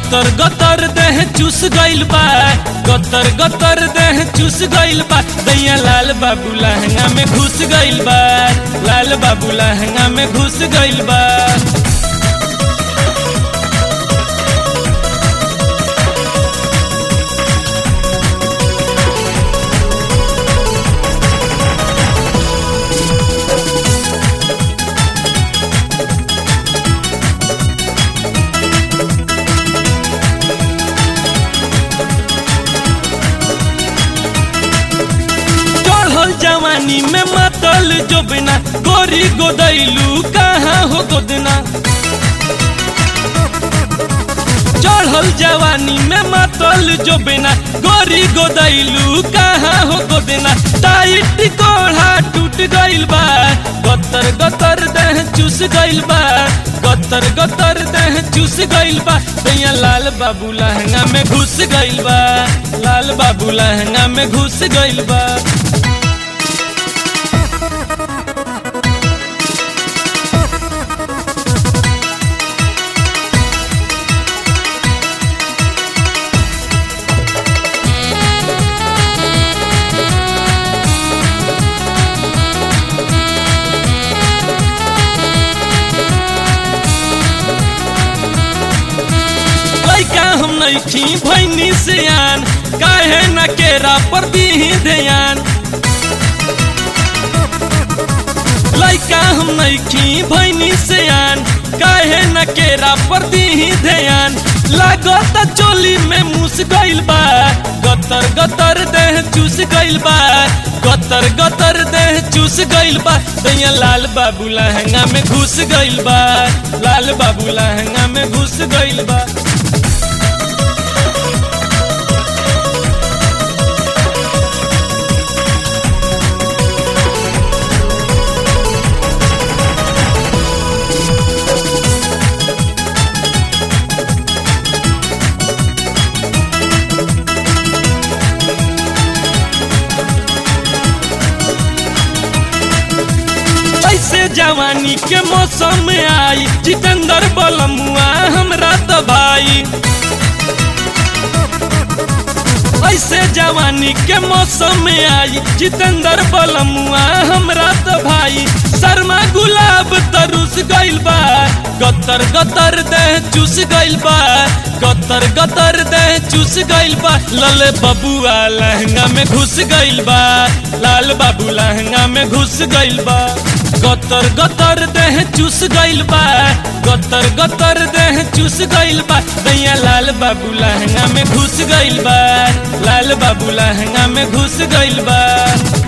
गतर गतर देह चूस गइल बा गतर गतर देह चूस गइल बा दैया लाल बाबू लहंगा में घुस गइल बा लाल बाबू लहंगा में घुस गइल बा चढ़ल जवानी में मतल जो बिना गोरी गोदैलू कहाँ हो गोदना चढ़ल जवानी में मतल जो बिना गोरी गोदैलू कहाँ हो गोदना टाइट कोढ़ा टूट गइल बा गतर गतर देह चूस गइल बा गतर गतर देह चूस गइल बा दैया लाल बाबू लहंगा में घुस गइल बा लाल बाबू लहंगा में घुस गइल बा लैका हम नैखी भैनी सियान काहे न केरा पर दीही ध्यान लैका हम नैखी भैनी सियान काहे न केरा पर दीही ध्यान लागत चोली में मुस गइल बा गतर गतर देह चूस गइल बा गतर गतर देह चूस गइल बा दैया लाल बाबू लहंगा में घुस गइल बा लाल बाबू लहंगा में घुस गइल बा ऐसे जवानी के मौसम में आई जितेंद्र बलमुआ हमरा तो भाई ऐसे जवानी के मौसम में आई जितेंद्र बलमुआ हमरा तो भाई शर्मा गुलाब तरुस गइल बा गतर गतर देह चूस गइल बा गतर गतर देह चूस गइल बा लले बबुआ लहंगा में घुस गइल बा लाल बाबू लहंगा में घुस गइल बा गतर गतर देह चूस गइल बा गतर गतर देह चूस गइल बा दैया लाल बाबू लहंगा में घुस गइल बा लाल बाबू लहंगा में घुस गइल बा